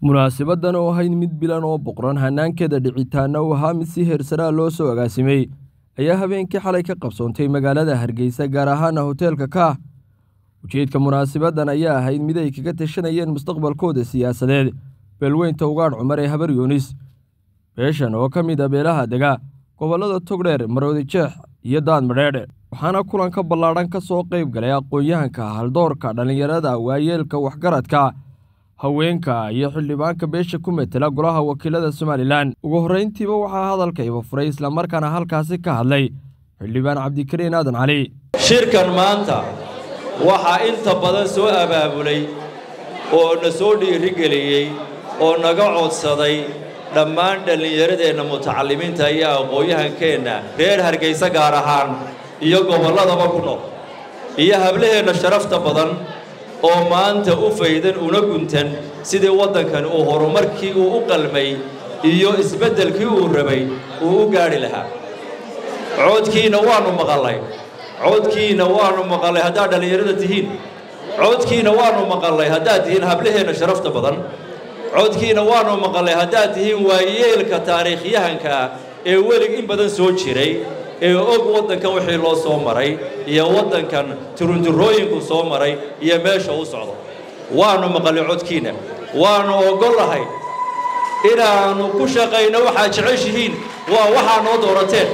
munaasabaddan oo ahayd mid bilan oo boqran hanaankeeda dhicitaana uu ahaa mid si heersaraa loo soo agaasimay ayaa habeenkii xalay ka qabsoontay magaalada hargeysa gaar ahaana hoteelka kaah ujeedka munaasabaddan ayaa ahayd mid ay kaga tashanayeen mustaqbalkooda siyaasadeed beelweynta ugaadh cumar ee habar yuunis beeshan oo ka mid a beelaha dega gobollada togdheer maroodi jeex iyo daad madheedhe waxaana kulanka ballaadhan ka soo qayb galay aqoon-yahanka haldoorka dhallinyarada waayeelka waxgaradka haweenka iyo xildhibaanka beesha ku metela golaha wakiilada somalilan ugu horrayntiiba waxaa hadalka iba furay islamarkaana halkaasi ka hadlay xildhibaan cabdikariin aadan cali shirkan maanta waxaa inta badan soo abaabulay oo na soo dhiirigeliyey oo naga codsaday dhammaan dhallinyaradeenna mutacallimiinta iyo aqoon-yahankeenna reer hargaysa gaar ahaan iyo gobolladaba ku nool iyo hablaheenna sharafta badan oo maanta u faydan una guntan sidii waddankan uu horumarkii uu u qalmay iyo isbeddelkii uu rabay uu u gaadhi lahaa coodkiinna waannu maqallay coodkiinna waannu maqallay haddaad dhallinyarada tihiin coodkiinna waannu maqallay haddaad tihiin hablaheenna sharafta badan codkiina waannu maqallay haddaad tihiin waayeelka taariikhyahanka ah ee welig in badan soo jiray ee og waddankan wixii loo soo maray iyo waddankan turunturooyinku soo maray iyo meesha u socdo waannu maqallay codkiinna waannu oggollahay inaannu ku shaqayno waxaad jeceshihiin waa waxaa noo doorateen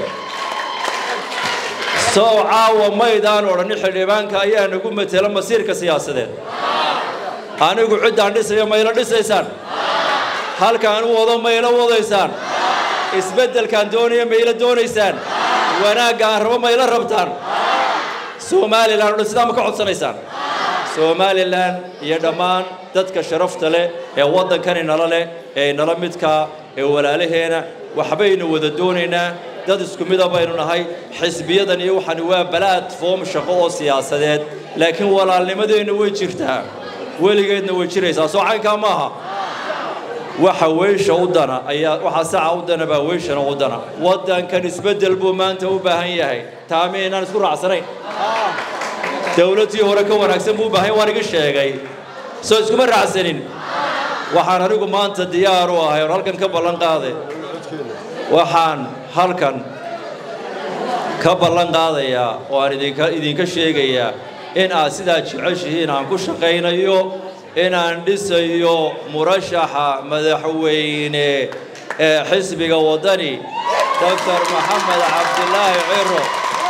sow caawa maydaan odhanni xildhibaanka ayaa nagu matela masiirka siyaasadeed anigu ciddaan dhisayo mayla dhisaysaan halkaan u wado mayla wadaysaan isbeddelkaan doonaya mayla doonaysaan wanaaggaan rabo mayla rabtaan somalilan odhan sidaa ma ka codsanaysaan somalilan iyo dhammaan dadka sharafta leh ee waddankani nala leh ee nala midkaa ee walaalaheena waxbaynu wada doonaynaa dad isku mida baynu nahay xisbiyadan iyo waxani waa balaatfoom shaqo oo siyaasadeed laakiin walaalnimadeenna way jirtaa weligeedna way jiraysaa soo caynkaa maaha waxa weysha u dana ayaa waxa saca u dana baa weyshana u dana waddankan isbeddel buu maanta u baahan yahay taami inaan isku raacsanayn dawladdii hore ka wanaagsan buu u baahan waan iga sheegay soo iskuma raacsanin waxaan anigu maanta diyaar u ahay oon halkan ka ballan qaaday waxaan halkan ka ballan qaadayaa oo aan idinka idinka sheegayaa in aad sidaa jeceshihiin aan ku shaqaynayo inaan dhisayo murashaxa madaxweyne ee xisbiga waddani doctor maxamed cabdilaahi ciro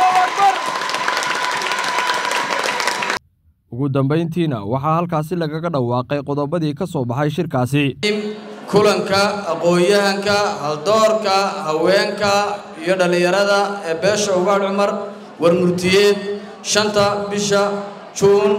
ugu dambayntiina waxaa halkaasi lagaga dhawaaqay qodobadii ka soo baxay shirkaasi kulanka aqoon-yahanka haldoorka haweenka iyo dhallinyarada ee beesha ugaadh cumar war murtiyeed shanta bisha juun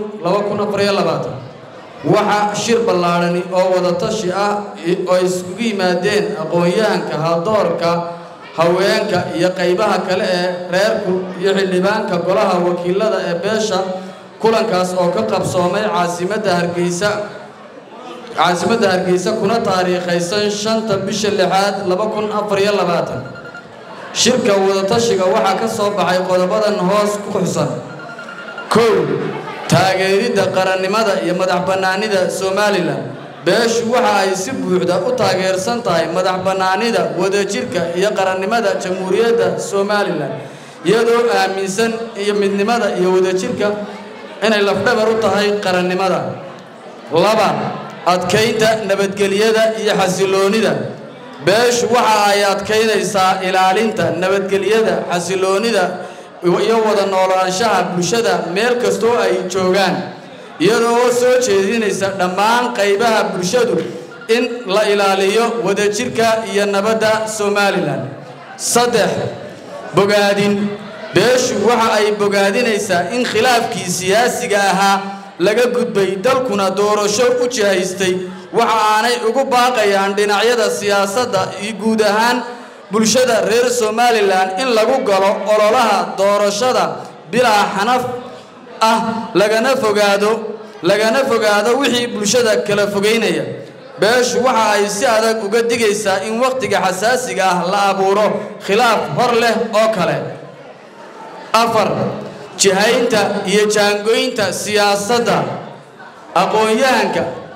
waxaa shir ballaadhani oo wadatashi ah oo iskugu yimaadeen aqoon-yahanka haldoorka haweenka iyo qaybaha kale ee reerku iyo xildhibaanka golaha wakiilada ee beesha kulankaas oo ka qabsoomay caasimadda hargeysa caasimadda hargeysa kuna taariikhaysan shanta bisha lixaad laba kun afariyo labaatan shirka wadatashiga waxaa ka soo baxay qodobadan hoos ku xusan kow taageeridda qarannimada iyo madax bannaanida somalilan beeshu waxa ay si buuxda u taageersan tahay madax bannaanida wadajirka iyo qarannimada jamhuuriyadda somalilan iyadoo aaminsan iyo midnimada iyo wadajirka inay lafdhabar u tahay qarannimada laba adkaynta nabadgelyada iyo xasiloonnida beeshu waxa ay adkaynaysaa ilaalinta nabadgelyada xasiloonnida iyo wada noolaanshaha bulshada meel kastoo ay joogaan iyadoo soo jeedinaysa dhammaan qaybaha bulshadu in la ilaaliyo wadajirka iyo nabadda somalilan saddex bogaadin beeshu waxa ay bogaadinaysaa in khilaafkii siyaasiga ahaa laga gudbay dalkuna doorasho u jihaystay waxa aanay ugu baaqayaan dhinacyada siyaasadda iyo guud ahaan bulshada reer somalilan in lagu galo ololaha doorashada bilaa xanaf ah lagana fogaado lagana fogaado wixii bulshada kala fogaynaya beeshu waxa ay si adag uga digaysaa in wakhtiga xasaasiga ah la abuuro khilaaf hor leh oo kale afar jihaynta iyo jaangoynta siyaasadda aqoon-yahanka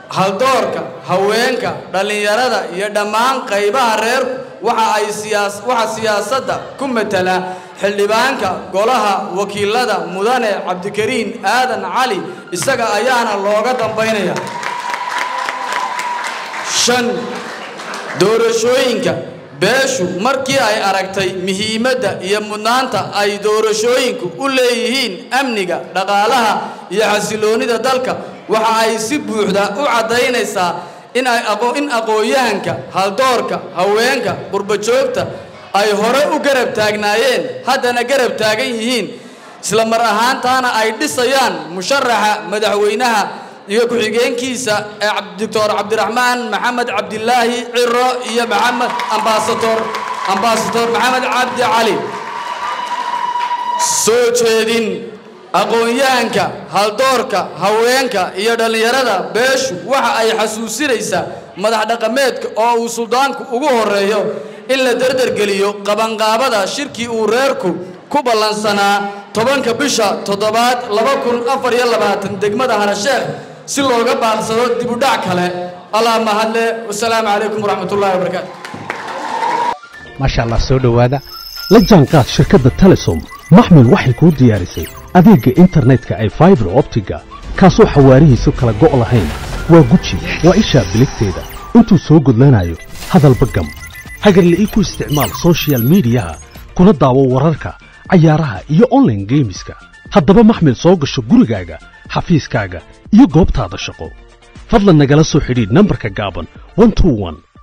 haldoorka haweenka dhallinyarada iyo dhammaan qaybaha reerku waxa ay siyaas waxa siyaasadda ku matala xildhibaanka golaha wakiilada mudane cabdikariin aadan cali isaga ayaana looga dambaynaya shan doorashooyinka beeshu markii ay aragtay muhiimadda iyo mudnaanta ay doorashooyinku u leeyihiin amniga dhaqaalaha iyo xasiloonnida dalka waxa ay si buuxda u caddaynaysaa in ay in aqoon-yahanka haldoorka haweenka qurbajoogta ay hore u garab taagnaayeen haddana garab taagan yihiin isla mar ahaantaana ay dhisayaan musharaxa madaxweynaha iyo ku-xigeenkiisa ee doctor cabdiraxmaan maxamed cabdilaahi ciro iyo maxamed ambasador ambasador maxamed cabdi cali soo jeedin aqoon-yahanka haldoorka haweenka iyo dhallinyarada beeshu waxa ay xasuusinaysaa madax dhaqameedka oo uu suldaanku ugu horeeyo in la derdergeliyo qabanqaabada shirkii uu reerku ku ballansanaa tobanka bisha toddobaad laba kun afar iyo labaatan degmada harasheekh si looga baaqsado dibudhac kale allah mahadle wasalaamu calaykum waraxmatullahi wabarakaatu maasha allah soo dhowaada la jaanqaad shirkadda telesom maxmil waxay kuu diyaarisay adeegga internetka ay faibar optiga kaasoo xawaarihiisu kala go' lahayn waa guji waa ishaa biligteeda intuu soo gudlanayo hadalba gam hagarle ii ku isticmaal soshiyal miidiyaha kuna daawo wararka cayaaraha iyo onlaine geemiska haddaba maxmil soo gasho gurigaaga xafiiskaaga iyo goobtaada shaqo fadlan nagala soo xidhiidh nambarka gaaban